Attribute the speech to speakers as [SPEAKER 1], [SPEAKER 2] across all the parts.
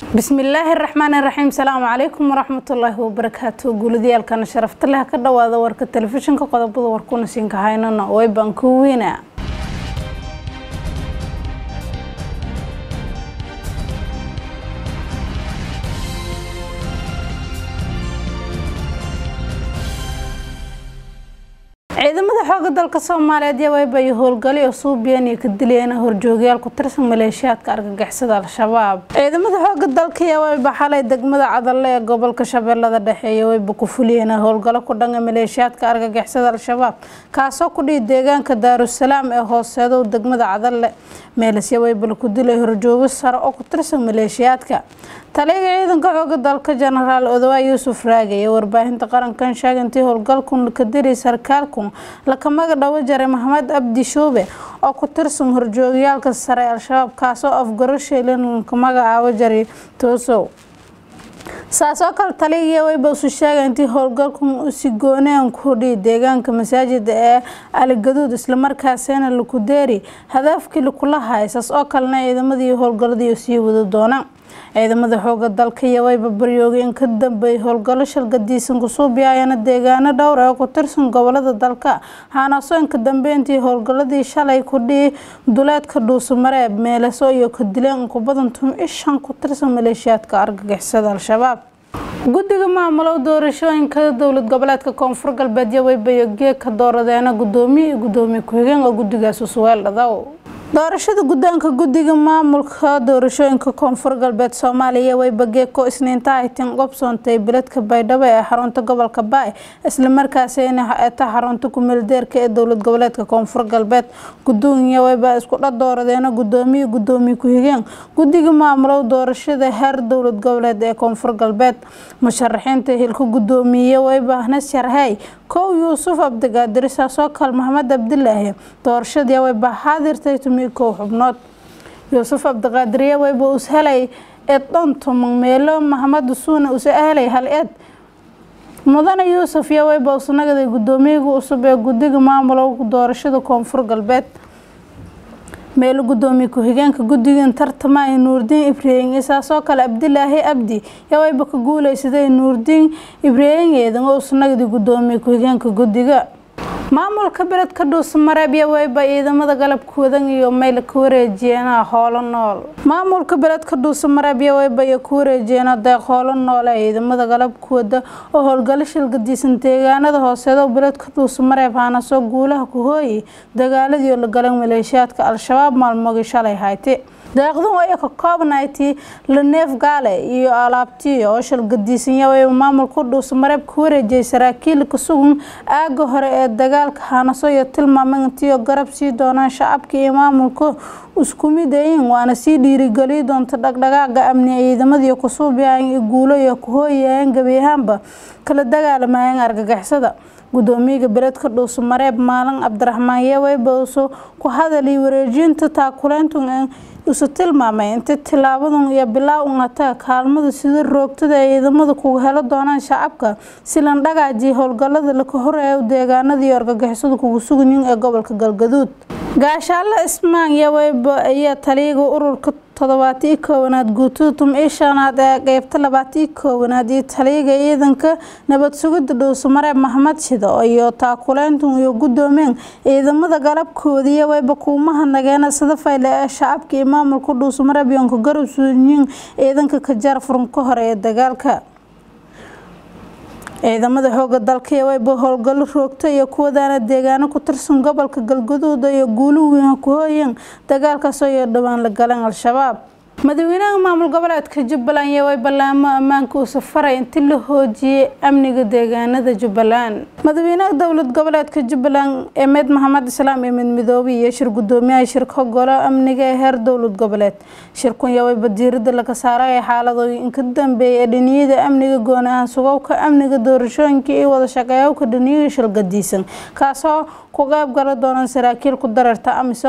[SPEAKER 1] bismillaahi raxmaani raxiim salaamu calaykum waraxmatullaahi wabarakaatu guuladiyaalkana sharafta leh ka dhawaada warka telefishinka qodobada warkuna siinka haynana way baan ku weyna ciidamada xooga dalka soomaaliyeed yaa waybayo howlgali oo suubiyan iyo ka dilayana horjoogayaal ku tirsan maleeshiyaadka argagixisada al-shabaab ciidamada xooga dalka yaa wayba xalay degmada cadalle ee gobolka shabeellada dhexe iyo wayba ku fuliyeen howlgalo ku dhanga maleeshiyaadka argagixisada al-shabaab kaasoo ku dhihi deegaanka daarusalaam ee hooseedow degmada cadalle meelisya waybal ku dilay horjoogo sare oo ku tirsan maleeshiyaadka taliyaga ciidanka xooga dalka jenaraal odowa yuusuf raage ee warbaahinta qarankan sheegay intii howlgalkun ka diray sarkaalkun lakamaga dhawo jaray maxamed abdi shuube oo ku tirsan horjoogayaalka sare ee al-shabaab kaasoo afgaro sheelin ka magacaabo jaray toosow saasoo kale taliya wayba isu sheegay intii howlgalkan usi gooneen ku dhihi deegaanka masaajida ee aligaduud islamarkaasina laku deeri hadaafkii lakula hayay saas oo kalena ciidamadii howlgaladii sii wada doona ciidamada xooga dalka iyo wayba baryoogay in ka dambeeyay howlgallo shalgadiisan kusuubiyaayana deegaano dhowr ee ku tirsan gobolada dalka haanaasoo inka dambeyntii howlgaladii shalay ku dhihi duleedka dhuusamareeb meeleso iyo ka dileen inku badan tum ishan ku tirsan maleeshiyaadka argagixisada al-shabaab guddiga maamulow doorashooyinka dowlad goboleedka koonfur galbeed iyo waybayo geeg ka dooradeena gudoomiye iyo gudoomiye ku-xigeen oo guddigaas usweel dhadaw doorashada guddoonka guddiga maamulka doorashooyinka koonfur galbeed soomaaliya wayba geeko isniinta haytin qobsoontay biladka baydhabo ee xarunta gobolka baay islamarkaasina eta xarunta kumeeldeerka ee dowlad goboleedka koonfur galbeed gudoomiya wayba iskudha dooradeena gudoomiye gudoomiye ku-xigeen guddiga maamulow doorashada heer dowlad goboleed ee koonfur galbeed musharaxiinta hilka gudoomiye wayba nasharhey kow yuusuf abdigaadir saasoo kale maxamed cabdilaahi doorashadii wayba xaadirtay tumi kow xubnood yuusuf abdiqaadiriye wayba us helay eed dhontoman meelo maxamed suuna usa helay hal eed mudane yuusuf iyo wayba usnagaday gudoomiyaga cusub ee guddiga maamulow doorashada koonfur galbeed meelo gudoomiye ku-xigeenka guddigan tartamaya nuurdiin ibraahim isaasoo kale abdilaahi abdi yaa wayba ka guuleysaday nuurdiin ibraahim eedan oo usnagdi gudoomiye ku-xigeenka guddiga maamulka beledka dhuusamareeb iyo wayba ciidamada galabkoodan iyo mayl ka wareejiyeena hoolo nool maamulka beledka dhuusamareeb iyo wayba iyo ku wareejiyeena deeq hoolo nool ee ciidamada galabkooda oo howlgalo shilgadiisan deegaanada hooseedo beledka dhuusamareeb haanasoo guulaha ku hooyay dagaaladii oo la galay maleeshiyaadka al-shabaab maalmoogii shalay hayte deeqdan ay ka koobnayti laneef gaale iyo alaabtii oo shalgadiisanya wayba maamulka dhuusamareeb ku wareejiyay saraakiil ka sugan aaga hore ee dagaalka haanaso iyo tilmaamay intiio garab sii doonaan shacabka iyo maamulka isku mid ayin waana sii dhiirigeliyi doonta dhaqdhaqaaqa amni ciidamadii kusuubiyayan iyo guulo iyo ku hooyayeen gebi ahaanba kala dagaalamayeen argagixisada gudoomiyaga beledka dhuusamareeb maalin cabdiraxmaan yeweybaso ku hadalay wareejinta taakuleyntu isu tilmaamay inta tilaabadan iyo bilaa unata kaalmada sida roogtada ay ciidamada kuga helo doonaan shacabka si lan dhagaajiya howlgalada laka horeeyo deegaanada iyo argagixisada kugu suganyiin ee gobolka galgaduud gaashaale ismaan yaweyba ayaa taliyaga ururka toddobaati koowaad guutada tum-ii shanaad ee qeybta labaati koowaad iyo taliyaga ciidanka nabad sugida dhuusamareeb maxamed shido iyo taakuleyntan iyo gudoomeen ciidamada galabkoodii wayba kuumaha nageena sida fayle ee shacabka iyo maamulka dhuusamareeb yoonka garab suuyiin ciidanka kajaar furunka hore ee dagaalka ciidamada xooga dalka iyo wayba howlgallo roogta iyo kuwadaana deegaano ku tirsan gobolka galgaduud iyo guulo weyn ku hooyeen dagaalkaasoo iyo dhowaan la galeen al-shabaab madaxweynaha maamul goboleedka jubbaland iyo way ballaamo ammaanka uu safaray intii la hoojiyey amniga deegaanada jubbaland madaxweynaha dowlad goboleedka jubbaland emed maxamed islaam emed midoobe iyo shir gudoomiyaha shirka golo amniga ee heer dowlad goboleed shirkun iyo wayba diirada laga saaray xaaladooyin ka dambeeyay ee dhiniyada amniga goonaha sugowka amniga doorashooyinka iyo wada shaqeeyowka dhiniyaga shilgadiisan kaasoo ku qeyb gala doonaan saraakiil ku dareerta amisom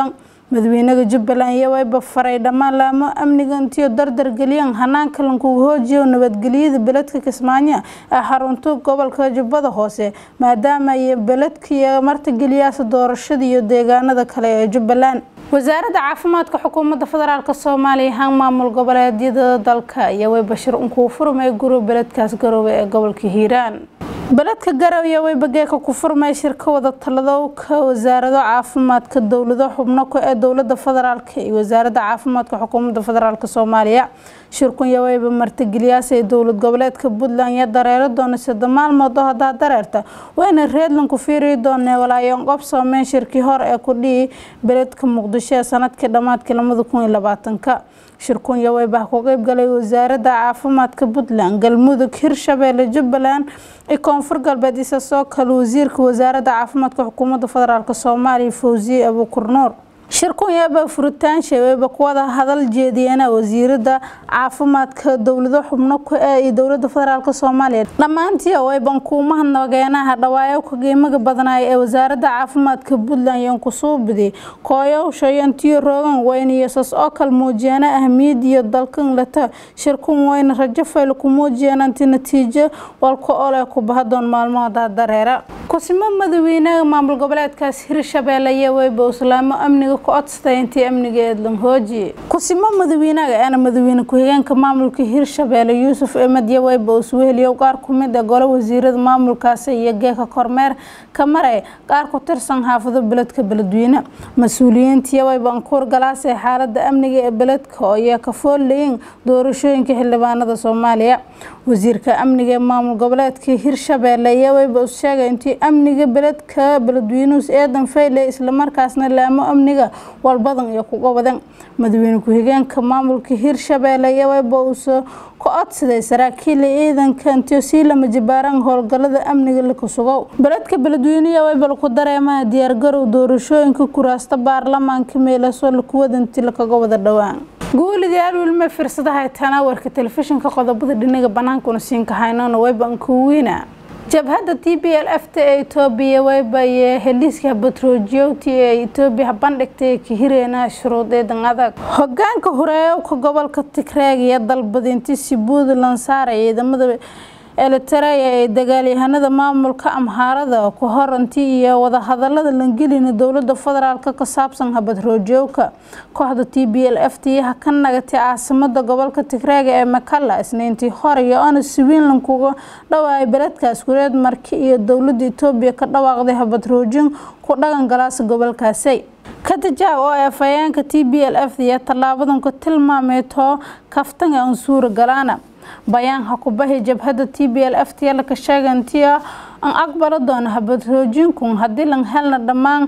[SPEAKER 1] madaxweynaha jubbaland iyo wayba faray dhammaan laamo amniga intiyo dardar geliyaan hanaanka lankugu hoojiyo nabadgelyada beledka kismaayo ee xarunta gobolka jubbada hoose maadaama ay beledka martigeliyaasa doorashada iyo deegaanada kale ee jubbaland wasaaradda caafimaadka xukuumadda federaalk soomaaliya han maamul goboleedyada dalka iyo way bashir unkuu furmay guro beledkaas garoowe ee gobolka hiiraan beledka garowe waybageeka ku furmay shirka wada taladowka wasaarado caafimaadka dowlado xubno ee dowlada federaalk iyo wasaaradda caafimaadka xukuumadda federaalk soomaaliya shirkun yawayba martigeliyaas ee dowlad goboleedka puntland iyo dareero doona sida maalmood oo hadaa dareerta wayna reedlanku fiiri doonee walaayoon qob soomeyn shirkii hore ee ku dhihi beledka muqdisho ee sanadkii dhammaadkii lamada kun iyo labaatanka shirkun yawayba ku qeyb galay wasaaradda caafimaadka puntland galmudug hirshabeelle jubbaland iyo koonfur galbeed isa soo kale wasiirka wasaaradda caafimaadka xukuumadda federaalk soomaaliya fawsiye abuukur nuur shirkun yaaba furitaansha wayba kuwada hadal jeediyana wasiirada caafimaadka dowlado xubno ku ee iyo dowlada federaalk soomaaliya dhammaantii wayban kuumaha nageenaha dhawaayo ka qiimaga badnaaya ee wasaaradda caafimaadka puntland yonkusuubidi kooyowsha yantiyo roogan weyn iyo sas oo kal muujiyana ahmiyad iyo dalkan lata shirkun weyna rajo fayl ku muujiyeen anti natiijo walka ole ku bahadoon maalmahooda dareera kusimo madaxweynaha maamul goboleedkaas hirshabeelle iyo wayba islaamo amniga ku codsatay intii amniga eedlan hoojiye kusimo madaxweynaha eena madaxweyne ku-xigeenka maamulka hirshabeelle yuusuf emed iyo wayba usweheliyo qaar kumid a golo wasiirada maamulkaasi iyo geeka kormeer ka maray qaar ku tirsan xaafado beledka beledweyne mas-uuliyiintiiyo wayba ankuur galaasee xaalada amniga ee beledka oo iyo ka foolleyin doorashooyinka xildhibaanada soomaaliya wasiirka amniga ee maamul goboleedka hirshabeelle iyo wayba us sheegay intii amniga beledka beledweynuhus eedan fayle islamarkaasna laamo amniga walbadan iyo kuga wadan madaxweyne ku-xigeenka maamulka hirshabeelle iyo wayba uuse ku codsaday saraakiila ciidanka intiyo sii lama jibaaran howlgalada amniga laka sugow beledka beledweyneya waybal ku dareemaha diyaargarow doorashooyinka kuraasta baarlamaanka meelaso lakuwadanti lakaga wada dhowaan guulidayaal wilma firsadahay tanaawarka telefishinka qodobada dhinaga banaankuna siinka haynona wayban kuwiina jabhadda t b l f ta ee etoobiya waybaye heliiska batroojiyowti ee etoobiya bandhigtay kahireenaha shuruudeedan adag hogaanka horeeyowka gobolka tigreeg iyo dalbadinti si puntland saara ciidamada elitareya ee dagaalyahanada maamulka amhaarada ku horanti iyo wadahadalada langelina dowlada federaalk ka saabsan habadroojowka kooxda t b l f tiyaha ka nagatay caasimada gobolka tigreega ee makala isniintii hore iyo ona swiinland kuga dhawaayay beledkaas kureed marki iyo dowlada etoobiya ka dhawaaqday habadroojin ku dhagan galaasa gobolkaasi katajaab oo ee fayeenka t b l f iyo tallaabadan ku tilmaameetoo kaftan ee ansuura galaana bayaan hakubahi jabhada t b l f t laka sheegantiya an aqbalo doono habadroojinku haddii lan helna dhammaan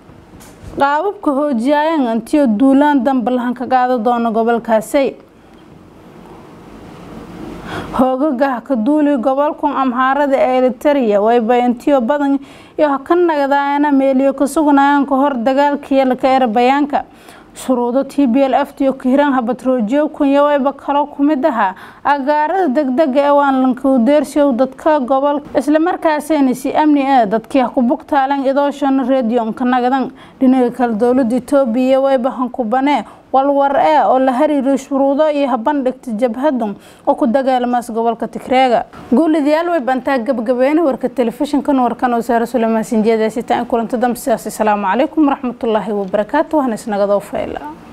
[SPEAKER 1] qaababka hoojiyaayan antiyo duulaan damba lahan ka qaado doono gobolkaasi hoogagah ka duuli gobolkan amhaarada ee elitaria wayba intiyo badan iyo ka nagdaana meeliyo ka sugnayaan ka hor dagaalkiiyo laka era bayaanka shuruudo t b l f tiyo kahiraan habatroojiyo kunya wayba kalo kumid ahaa agaarada degdega ee waan lankaudeershow dadka gobol islamarkaasayna si amni ah dadkii ha ku bugtaalan idooshana redionka nagadan dhinaga kale dowlada etoobiya wayba hankubanee walwar ee oo la hariiray shuruudo iyo habandhigta jabhadan oo ku dagaalamaas gobolka tigreega guulidayaal way bantaa gabagabeena warka telefishinkan warkan oo saare suleymaan sinjeedaasitaan kulanto dambe sidaas asalaamu calaykum waraxmatullaahi wabarakaatu waxna isnagadoo fayla